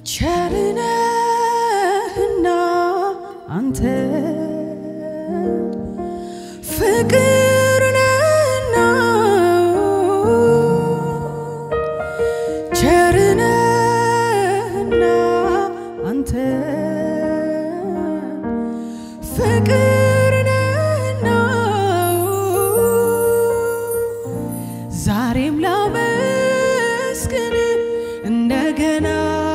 ቸርነህና አንተ ፍቅር ነህና ቸርነህና አንተ ፍቅር ነህና ዛሬም ላመስግን እንደገና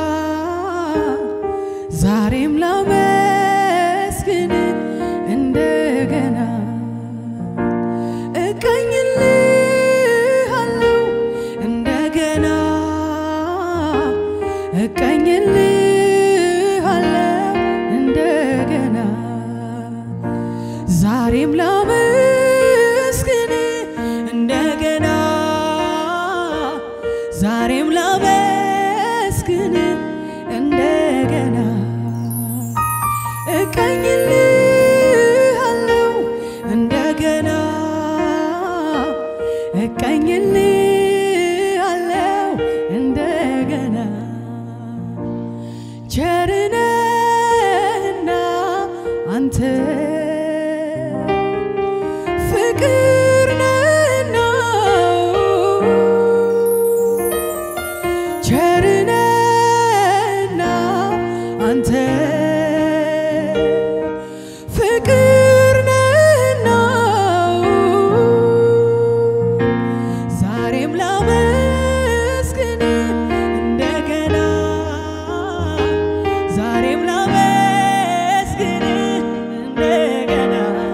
ዛሬም ላመስግን እንደገና እቀኝልሃለሁ እንደገና እቀኝልሃለሁ እንደገና ዛሬም ላመስግን እንደገና ዛሬም ላመስግን እንደገና እቀኝልሃለሁ እንደገና እቀኝልሃለሁ እንደገና ቸርነህና አንተ ፍቅር ነህና ቸርነህና አንተ ፍቅር ነህና ዛሬም ላመስግን እንደገና ዛሬም ላመስግን እንደገና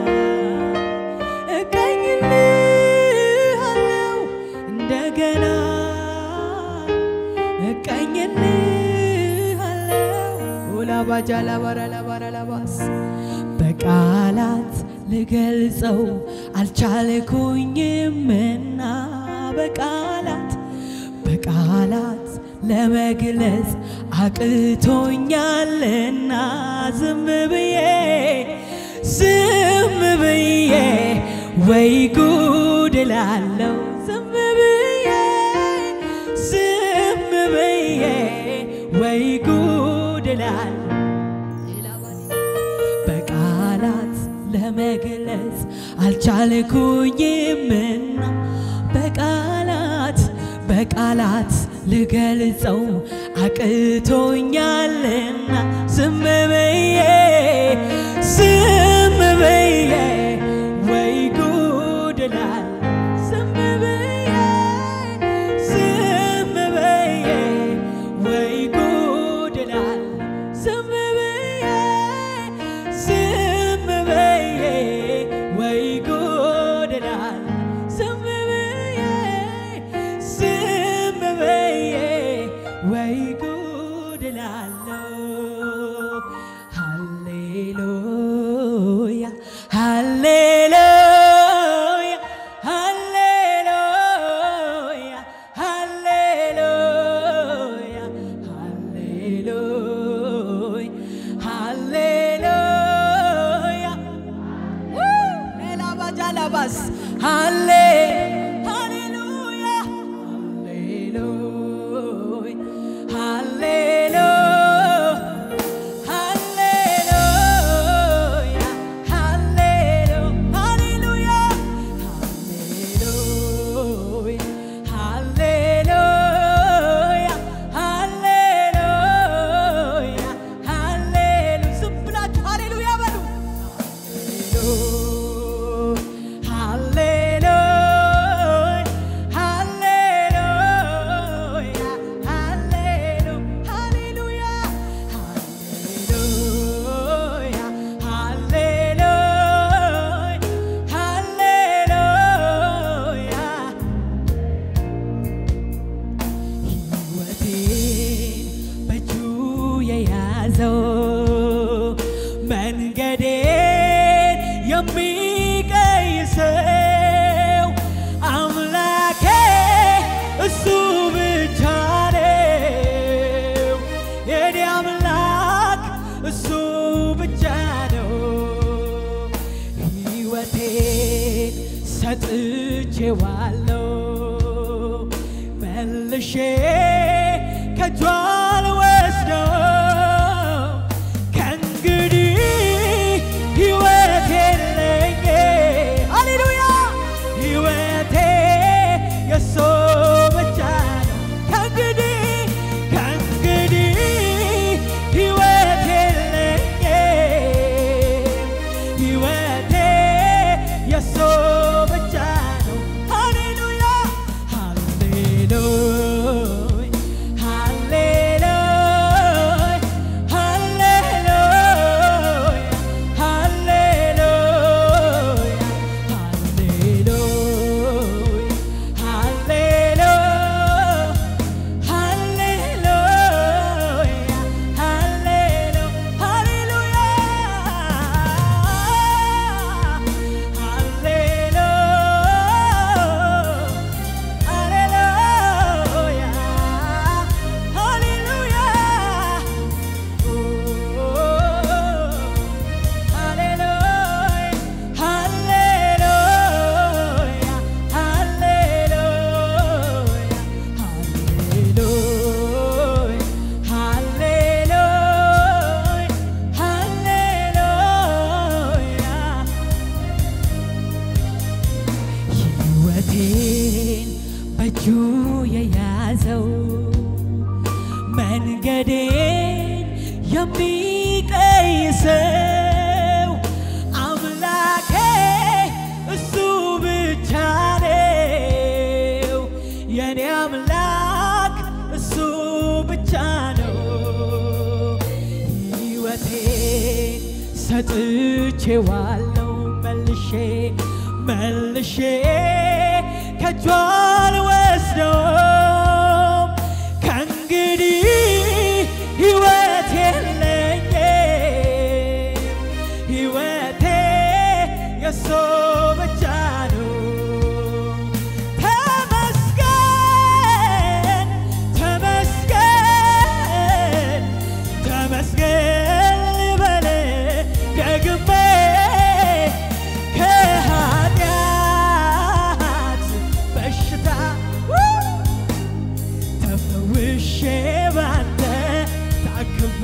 እቀኝልሃለሁ እንደገና እቀኝልሃለሁ ላባጃ ላባራ ላባራ ላባስ በቃላት ልገልጸው አልቻልኩኝምና በቃላት በቃላት ለመግለጽ አቅቶኛልና ዝም ብዬ ዝም ብዬ ወይ ጉድ እላለሁ ዝም ብዬ ዝም ብዬ ወይ ጉድ እላለሁ በቃላት ለመግለጽ አልቻልኩኝምና በቃላት በቃላት ልገልጸው አቅቶኛልና ዝም ብዬ ዝም ብዬ ወይ ጉድ እላለሁ ዝም ብዬ ዝም ብዬ ወይ ጉድ እላለሁ ዝም ብዬ ዝም ብዬ ወይ ጉድ እላለሁ ዝም ብዬ ዝም ብዬ ወይ ጉድ እላለሁ ሃሌሉያ ሃሌሉያ ሃሌሉያ ሃሌሉያ ሃሌሉያ ሃሌሉያ ኤላባጃላባስ ሃሌ ሃሌሉያ ሃሌሉያ ሃሌሉያ ሃሌሉያ ሃሌሉያ ሃሌሉያ ሃሌሉያ ሃሌሉያ ዝም ብላችሁ ሃሌሉያ በሉ ሕይወቴን በእጁ የያዘው መንገዴን የሚቀይሰው አምላኬ እሱ ብቻ ነው። የኔ አምላክ እሱ ብቻ ነው። ሕይወቴን ሰጥቼዋለሁ መልሼ ከእጁ አልወስደው መንገዴን የሚቀይሰው አምላኬ እሱ ብቻ ነው። የኔ አምላክ እሱ ብቻ ነው። ሕይወቴን ሰጥቼዋለሁ መልሼ መልሼ ከእጁ አልወስደውም። ከእንግዲህ ሕይወት የለኝም። ሕይወቴ የሱ ብቻ ነው። ተመስገን ተመስገን ተመስገን ልበል ደግሜ ከኃጢአት በሽታ ተፈውሼ ባንተ ታክሜ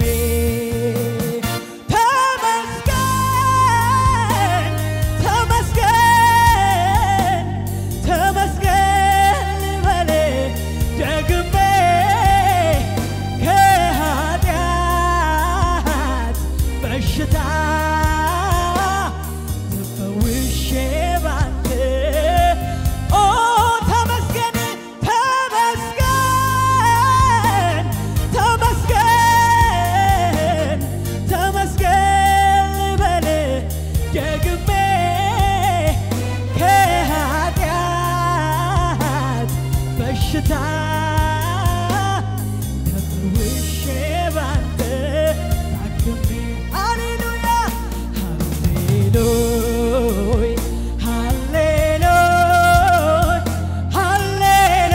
ተመስገን ተመስገን ተመስገን ልበል ደግሜ ከኃጢአት በሽታ ተፈውሼ ባንተ ኦ ተመስገን ተመስገን ተመስገን ተመስገን ልበል ደግሜ ከኃጢአት በሽታ ተፈውሼ ባንተ ታክሜ ሃሌሉያ ሃሌሉያ ሃሌሉያ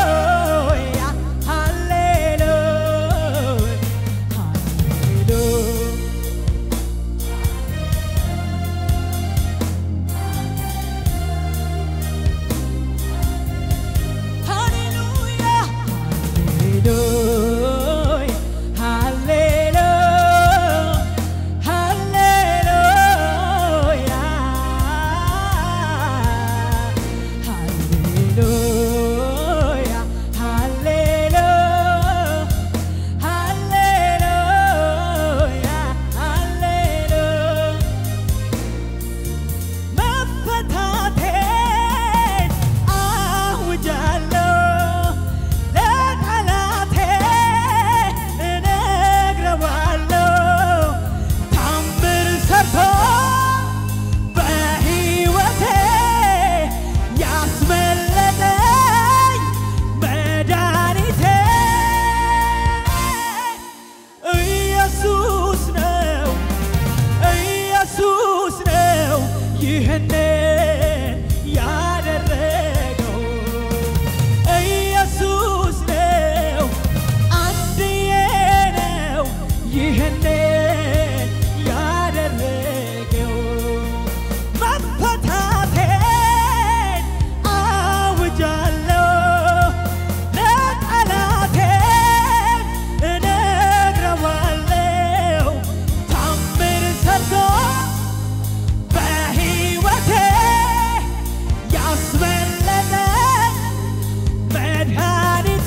ሃሌሉያ ሃሌሉያ ሃሌሉያ ሃሌሉያ ሃሌሉያ ሃሌሉያ ሃሌሉያ ሃሌሉያ ሃሌሉያ መፈታቴን አውጃለሁ ለጠላቴ እነግረዋለሁ ታምር ሰርቶ በሕይወቴ ያስመለጠኝ መድኃኒቴ ኢየሱስ ነው ኢየሱስ ነው ይህንን ያደረገው ኢየሱስ ነው አንድዬ ነው ይህንን ያደረገው መፈታቴን አውጃለሁ ለጠላቴም እነግረዋለሁ ታምር ሰርቶ በሕይወቴ ያስመለጠ መድኃኒቴ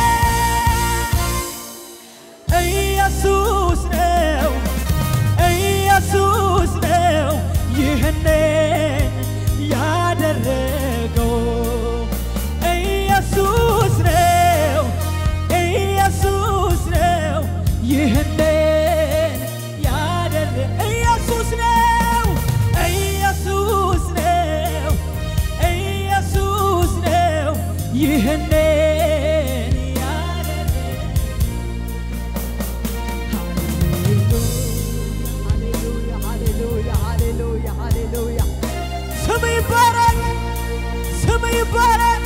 ኢየሱስ ነው ኢየሱስ ነው ይህንን ያደረገው ኢየሱስ ነው ኢየሱስ ነው ይህንን ያደረ ኢየሱስ ነው ኢየሱስ ነው ኢየሱስ ነው ይህንን ያደረገው ስም ይባረክ፣ ስም ይባረክ።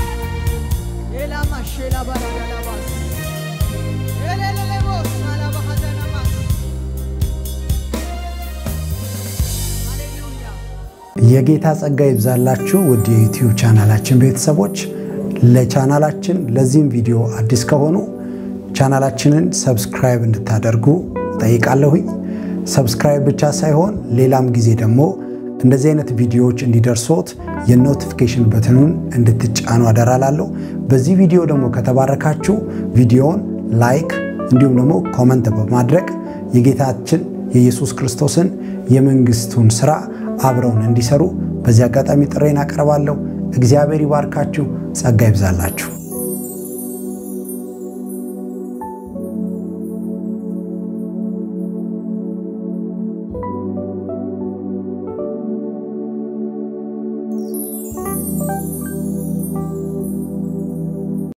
የጌታ ጸጋ ይብዛላችሁ ውድ የዩቲዩብ ቻናላችን ቤተሰቦች። ለቻናላችን ለዚህም ቪዲዮ አዲስ ከሆኑ ቻናላችንን ሰብስክራይብ እንድታደርጉ ጠይቃለሁኝ። ሰብስክራይብ ብቻ ሳይሆን ሌላም ጊዜ ደግሞ እንደዚህ አይነት ቪዲዮዎች እንዲደርሶት የኖቲፊኬሽን በትኑን እንድትጫኑ አደራላለሁ። በዚህ ቪዲዮ ደግሞ ከተባረካችሁ ቪዲዮውን ላይክ፣ እንዲሁም ደግሞ ኮመንት በማድረግ የጌታችን የኢየሱስ ክርስቶስን የመንግስቱን ስራ አብረውን እንዲሰሩ በዚህ አጋጣሚ ጥሬን አቀርባለሁ። እግዚአብሔር ይባርካችሁ፣ ጸጋ ይብዛላችሁ።